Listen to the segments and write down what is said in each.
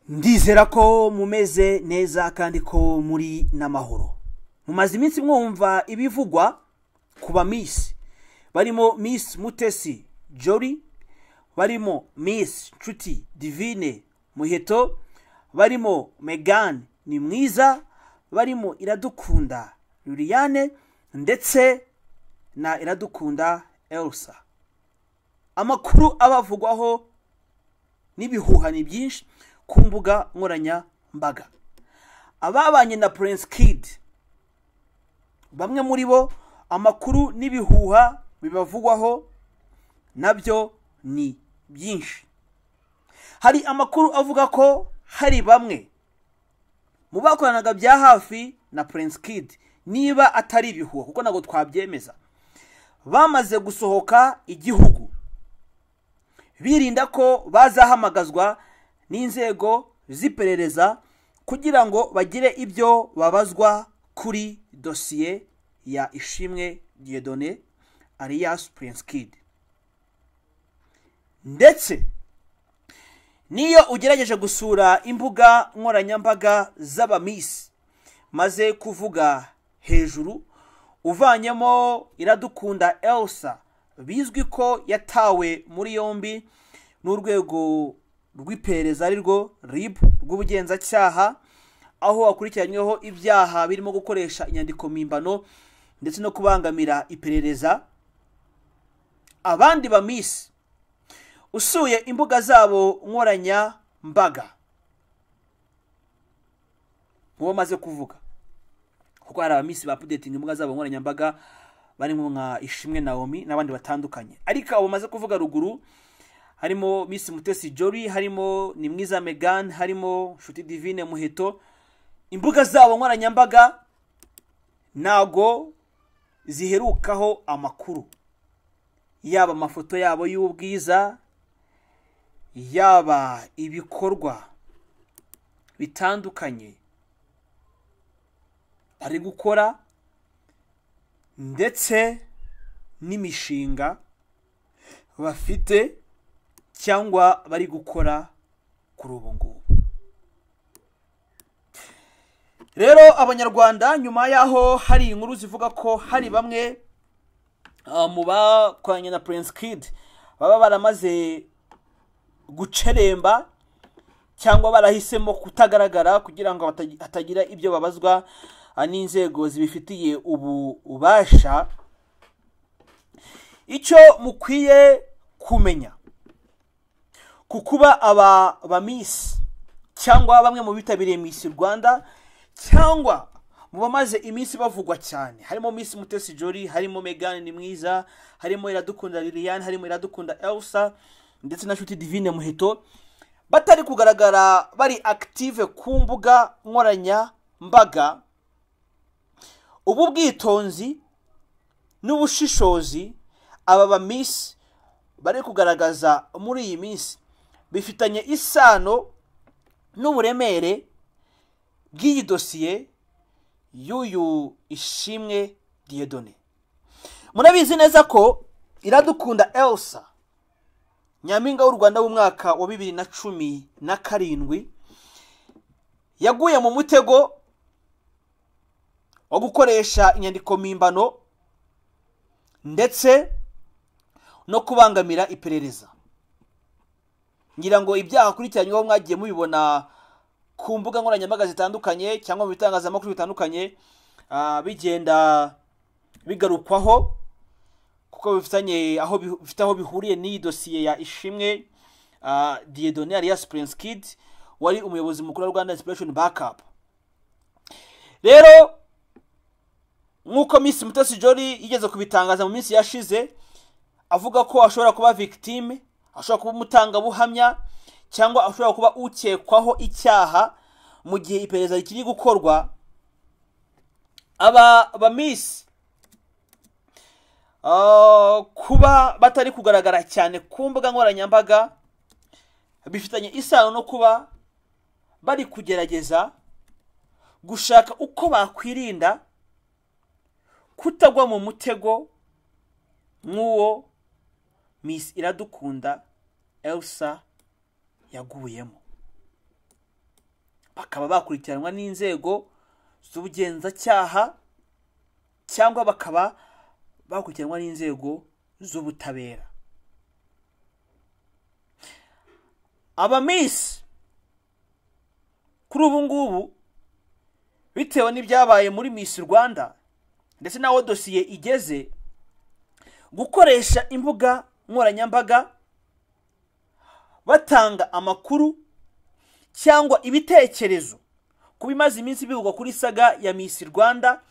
ndizera ko mumeze neza kandi ko muri n'amahoro mumaze iminsi mwumva ibivugwa ku ba misi barimo misi mutesi jori barimo misi nshuti divine muheto barimo megani ni mwiza barimo iradukunda liliane ndetse na iradukunda elsa amakuru abavugwaho n'ibihuha ni byinshi ku mbuga nkoranyambaga ababanye na prince kid bamwe muri bo amakuru n'ibihuha bibavugwaho nabyo ni byinshi hari amakuru avuga ko hari bamwe mu bakoranaga bya hafi na prince kid niba atari ibihuha kuko ntabwo twabyemeza bamaze gusohoka igihugu birinda ko bazahamagazwa n'inzego z'iperereza kugira ngo bagire ibyo babazwa kuri dosiye ya ishimwe diedone alias prince kid ndetse niyo ugerageje gusura imbuga nkoranyambaga z'abamisi maze kuvuga hejuru uvanyemo iradukunda elsa bizwi ko yatawe muri yombi n'urwego rw'iperereza ari rwo ribu rw'ubugenzacyaha aho hakurikiranyweho ibyaha birimo gukoresha inyandiko mpimbano ndetse no kubangamira iperereza abandi bamisi usuye imbuga zabo nkoranyambaga mubo maze kuvuga kuko hari abamisi bapudetinga imbuga zabo nkoranyambaga barimo nka ishimwe nawomi n'abandi batandukanye ariko abo bamaze kuvuga ruguru harimo misi mutesi jori harimo ni mwiza megani harimo nshuti divine muheto imbuga zabo nkoranyambaga ntago ziherukaho amakuru yaba amafoto yabo y'ubwiza yaba ibikorwa bitandukanye bari gukora ndetse n'imishinga bafite cyangwa bari gukora kuri ubu ngubu rero abanyarwanda nyuma y'aho hari inkuru zivuga ko hari bamwe mu bakoranye na prince kid baba baramaze guceremba cyangwa barahisemo kutagaragara kugira ngo hatagira ibyo babazwa n'inzego zibifitiye ubu ubasha icyo mukwiye kumenya ku kuba aba bamisi cyangwa bamwe mu bitabiriye misi rwanda cyangwa mu bamaze iminsi bavugwa cyane harimo misi mutesi jori harimo megani ni mwiza harimo iradukunda liliane harimo iradukunda elsa ndetse na nshuti divine muheto batari kugaragara bari akitive ku mbuga nkoranyambaga ubu bwitonzi n'ubushishozi aba bamisi bari kugaragaza muri iyi minsi bifitanye isano n'uburemere bw'iyi dosiye y'uyu ishimwe diyedone murabizi neza ko iradukunda elsa nyampinga w'u rwanda w'umwaka wa bibiri na cumi na karindwi yaguye mu mutego wo gukoresha inyandiko mpimbano ndetse no kubangamira iperereza ngira ngo ibyaha akurikiranyweho mwagiye mubibona ku mbuga nkoranyambaga zitandukanye cyangwa mu bitangazamakuru bitandukanye bigenda bigarukwaho kuko bifitanye aho bifite aho bihuriye n'iyi dosiye ya ishimwe diyedone alias prince kid wari umuyobozi mukuru wa rwanda inspiration backup rero nk'uko miss mutesi jori yigeze kubitangaza mu minsi yashize avuga ko ashobora kuba victime ashobora kuba umutangabuhamya cyangwa ashobora kuba ukekwaho icyaha mu gihe iperereza rikiri gukorwa aba bamisi kuba batari kugaragara cyane ku mbuga nkoranyambaga bifitanye isano no kuba bari kugerageza gushaka uko bakwirinda kutagwa mu mutego nk'uwo misi iradukunda elsa yaguyemo bakaba bakurikiranwa n'inzego z'ubugenzacyaha cyangwa bakaba bakurikiranwa n'inzego z'ubutabera abamisi kuri ubu ngubu bitewe n'ibyabaye muri misi rwanda ndetse n'aho dosiye igeze gukoresha imbuga nkoranyambaga batanga amakuru cyangwa ibitekerezo ku bimaze iminsi bivugwa kuri saga ya misi rwanda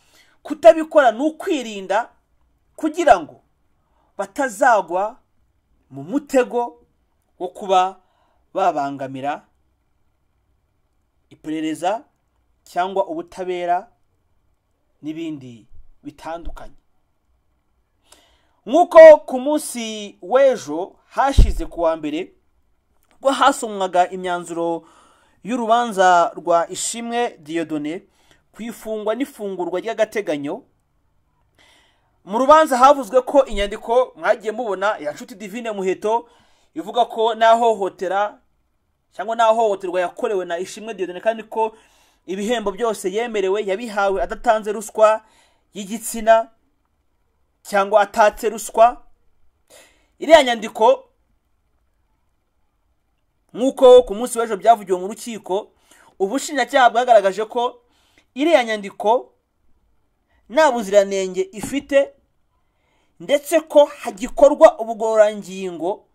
kutabikora ni ukwirinda kugira ngo batazagwa mu mutego wo kuba babangamira iperereza cyangwa ubutabera n'ibindi bitandukanye nk'uko ku munsi w'ejo hashize ku wa mbere ubwo hasomwaga imyanzuro y'urubanza rwa ishimwe diyodone ku ifungwa n'ifungurwa ry'agateganyo mu rubanza havuzwe ko inyandiko mwagiye mubona ya nshuti divine muheto ivuga ko n'ahohotera cyangwa n'ahohoterwa yakorewe na ishimwe diyodone kandi ko ibihembo byose yemerewe yabihawe adatanze ruswa y'igitsina cyangwa atatse ruswa iriya nyandiko nk'uko ku munsi w'ejo byavugiwe mu rukiko ubushinjacyaha bwagaragaje ko iriya nyandiko nta buziranenge ifite ndetse ko hagikorwa ubugororangingo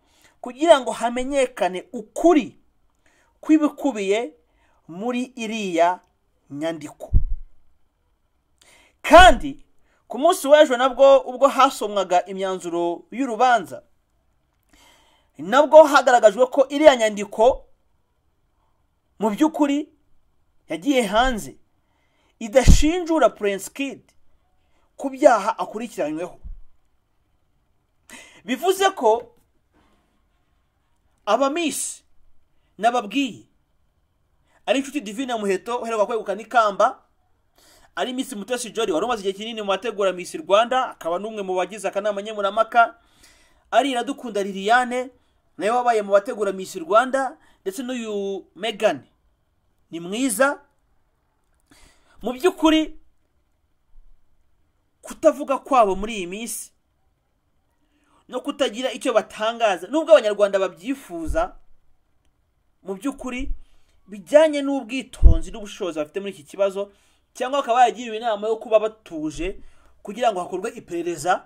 kugira ngo hamenyekane ukuri kw'ibikubiye muri iriya nyandiko kandi ku munsi w'ejo nabwo ubwo hasomwaga imyanzuro y'urubanza nabwo hagaragajwe ko iriya nyandiko mu by'ukuri yagiye hanze idashinjura Prince Kid ku byaha akurikiranyweho bivuze ko abamisi n'ababwiye ari inshuti divine muheto uheruka kwegukana ikamba ari misi mutesi jori wari umaze igihe kinini mu bategura misi rwanda akaba n'umwe mu bagize akanama nkemurampaka ari iradukunda liliane nawe wabaye mu bategura misi rwanda ndetse n'uyu megani ni mwiza mu by'ukuri kutavuga kwabo muri iyi minsi no kutagira icyo batangaza nubwo abanyarwanda babyifuza mu by'ukuri bijyanye n'ubwitonzi n'ubushobozi bafite muri iki kibazo cyangwa bakaba baragiriwe inama yo kuba batuje kugira ngo hakorwe iperereza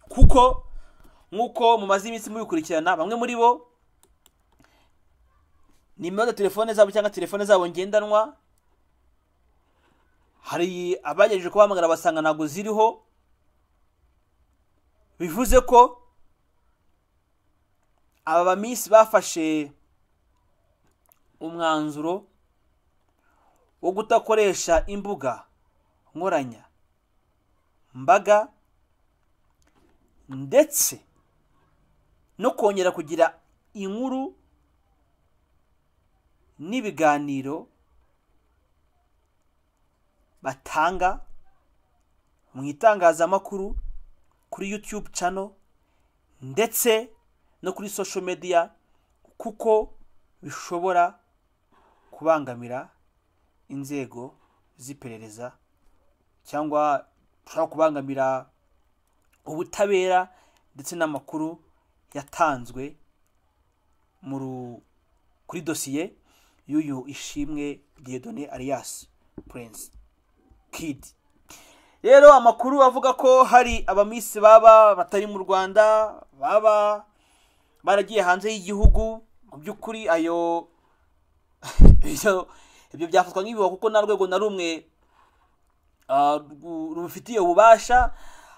kuko nk'uko mumaze iminsi mubikurikirana bamwe muri bo nimero za telefone zabo cyangwa telefone zabo ngendanwa hari abagerageje kubahamagara basanga ntabwo ziriho bivuze ko aba bamisi bafashe umwanzuro wo kudakoresha imbuga nkoranya mbaga ndetse no kongera kugira inkuru n'ibiganiro batanga mu itangazamakuru kuri YouTube channel ndetse no kuri social media kuko bishobora kubangamira inzego z'iperereza cyangwa ushobora kubangamira ubutabera ndetse n'amakuru yatanzwe kuri dosiye y'uyu ishimwe diyodone ariyasi purensi kidi rero amakuru avuga ko hari abamisi baba batari mu rwanda baba baragiye hanze y'igihugu mu by'ukuri ayo ibyo byafatwa nk'ibihuha kuko nta rwego na rumwe rubifitiye ububasha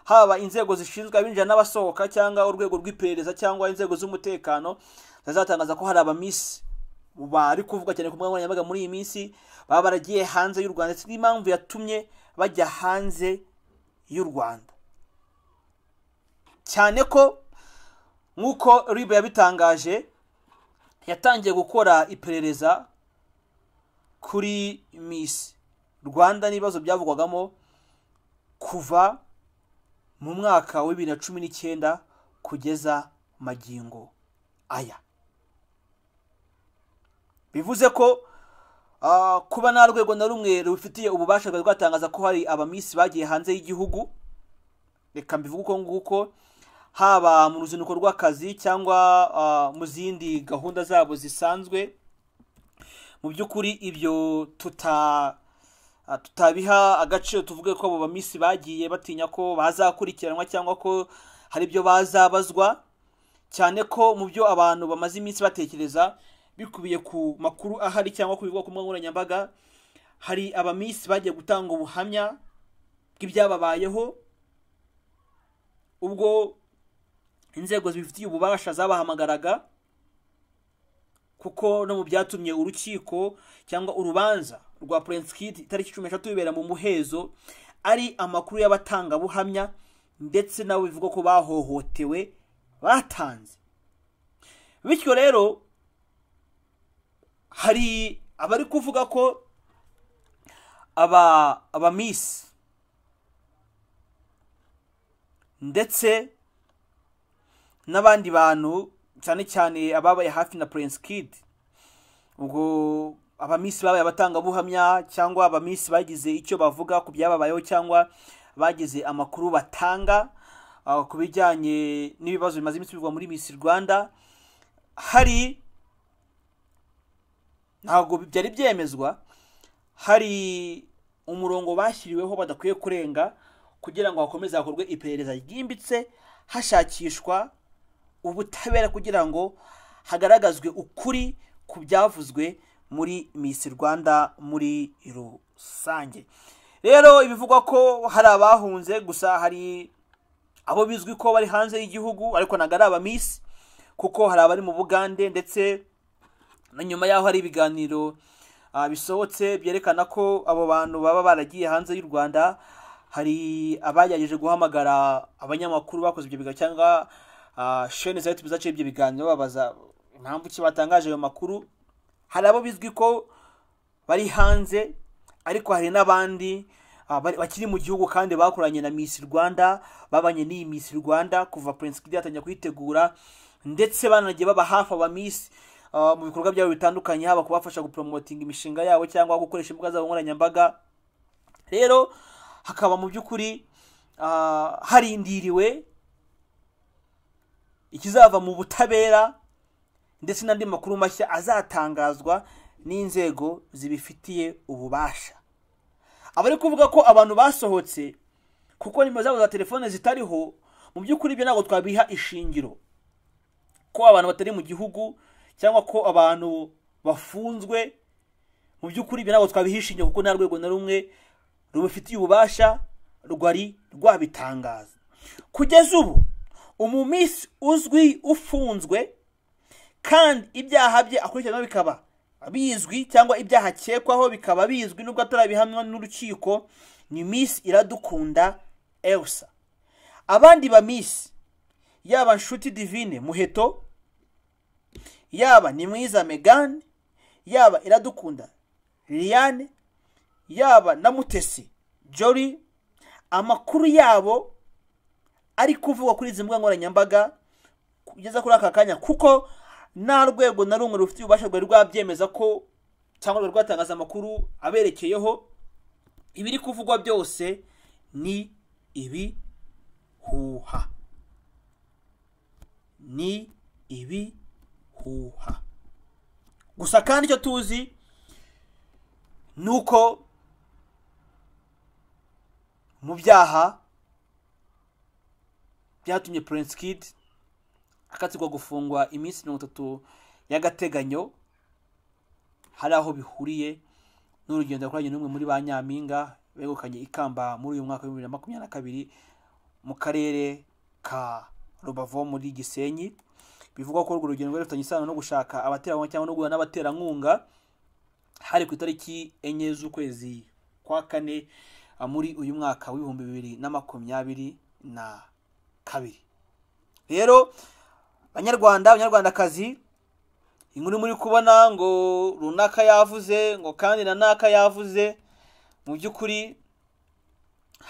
haba inzego zishinzwe abinjira n'abasohoka cyangwa urwego rw'iperereza cyangwa inzego z'umutekano zazatangaza ko hari abamisi bari kuvuga cyane ku mbuga nkoranyambaga muri iyi minsi baba baragiye hanze y'u rwanda ndetse n'impamvu yatumye bajya hanze y'u rwanda cyane ko nk'uko ribe yabitangaje yatangiye gukora iperereza kuri misi rwanda n'ibibazo byavugwagamo kuva mu mwaka wa bibiri na cumi n'icyenda kugeza magingo aya bivuze ko ah, kuba nta rwego na rumwe rubifitiye ububasha rwari rwatangaza ko hari abamisi bagiye hanze y'Igihugu reka mbivuge uko nguko haba mu ruzinduko rw'akazi cyangwa ah, mu zindi gahunda zabo zisanzwe mu by'ukuri ibyo tuta ah, tutabiha agaciro tuvuge ko abo bamisi bagiye batinya ko bazakurikiranwa cyangwa ko hari ibyo bazabazwa cyane ko mu byo abantu bamaze iminsi batekereza bikubiye ku makuru ahari cyangwa ku bibuga ku mbuga nkoranyambaga hari abamisi bagiye gutanga ubuhamya bw'ibyababayeho ubwo inzego zibifitiye ububasha zabahamagaraga kuko no mu byatumye urukiko cyangwa urubanza rwa Prince Kid itariki cumi n'eshatu bibera mu muhezo ari amakuru y'abatangabuhamya ndetse nabo bivugwa ko bahohotewe batanze bityo rero hari abari kuvuga ko aba abamisi ndetse n'abandi bantu cyane cyane ababaye hafi na Prince Kid ubwo abamisi babaye abatangabuhamya cyangwa abamisi bagize icyo bavuga ku byababayeho cyangwa bagize amakuru batanga ah, ku bijyanye n'ibibazo bimaze iminsi bivugwa muri Miss Rwanda hari ntabwo byari byemezwa hari umurongo bashyiriweho badakwiye kurenga kugira ngo hakomeze hakorwe iperereza ryimbitse hashakishwa ubutabera kugira ngo hagaragazwe ukuri ku byavuzwe muri Miss Rwanda muri rusange rero ibivugwa ko hari abahunze gusa hari abo bizwi ko bari hanze y'igihugu ariko ntabwo ari abamisi kuko hari abari mu bugande ndetse na nyuma y'aho hari ibiganiro ah, bisohotse byerekana ko abo bantu baba baragiye hanze y'u rwanda hari abagerageje guhamagara abanyamakuru bakoze ibyo biganiro cyangwa ah, shene za yutube zaciye ibyo biganiro babaza impamvu ki batangaje ayo makuru hari abo bizwi ko bari hanze ariko hari n'abandi ah, bari- bakiri mu gihugu kandi bakoranye na Miss Rwanda babanye n'iyi Miss Rwanda kuva Prince Kid yatangira kuyitegura ndetse banagiye baba hafi aba Miss ah, mu bikorwa byabo bitandukanye haba kubafasha gupromotinga imishinga yabo cyangwa gukoresha imbuga zabo nkoranyambaga rero hakaba mu by'ukuri ah, harindiriwe ikizava mu butabera ndetse n'andi makuru mashya azatangazwa n'inzego zibifitiye ububasha abari kuvuga ko abantu basohotse kuko nimero zabo za telefone zitariho mu by'ukuri ibyo ntabwo twabiha ishingiro ko abantu batari mu gihugu cyangwa ko abantu bafunzwe mu by'ukuri ibyo ntabwo twabiha ishingiro kuko nta rwego na rumwe rubifitiye ububasha rwari rwabitangaza kugeza ubu umumisi uzwi ufunzwe kandi ibyaha bye akurikiranyweho bikaba bizwi cyangwa ibyaha akekwaho bikaba bizwi nubwo atarabihamywa n'urukiko ni misi iradukunda elsa abandi ba misi yaba nshuti divine muheto yaba ni mwiza megane yaba iradukunda liliane yaba na mutesi jori amakuru yabo ari kuvugwa kuri izi mbuga nkoranyambaga kugeza kuri aka kanya kuko nta rwego na rumwe rufite ububasha rwari rwabyemeza ko cyangwa rwari rwatangaza amakuru aberekeyeho ibiri kuvugwa byose ni ibihuha ni ibihuha gusa kandi icyo tuzi ni uko mu byaha byatumye Prince Kid akatirwa gufungwa iminsi mirongo itatu y'agateganyo hari aho bihuriye n'urugendo yakoranye n'umwe muri ba Nyampinga begukanye ikamba muri uyu mwaka w'ibihumbi bibiri na makumyabiri na kabiri mu karere ka Rubavu muri Gisenyi bivugwa ko urwo rugendo rwari rufitanye isano no gushaka abaterankunga cyangwa no guhura n'abaterankunga hari ku itariki enye z'ukwezi kwa kane ah, muri uyu mwaka w'ibihumbi bibiri na makumyabiri na kabiri rero banyarwanda abanyarwandakazi inkuru muri kubona ngo runaka yavuze ngo kandi na naka yavuze mu by'ukuri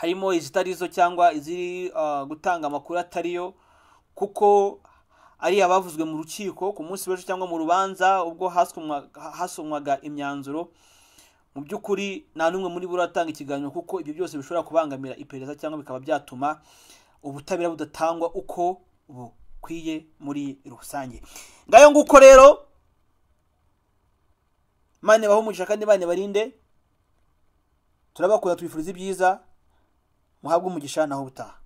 harimo izitari zo cyangwa iziri ah, gutanga amakuru atariyo kuko ari abavuzwe mu rukiko ku munsi w'ejo cyangwa mu rubanza ubwo hasomwa- hasomwaga imyanzuro mu by'ukuri nta n'umwe muri bo uratanga ikiganiro kuko ibyo byose bishobora kubangamira iperereza cyangwa bikaba byatuma ubutabera budatangwa uko bukwiye muri rusange ngayo nguko rero mane bahumugisha kandi mane barinde turabakunda tubifuriza ibyiza muhabwe umugisha naho butaha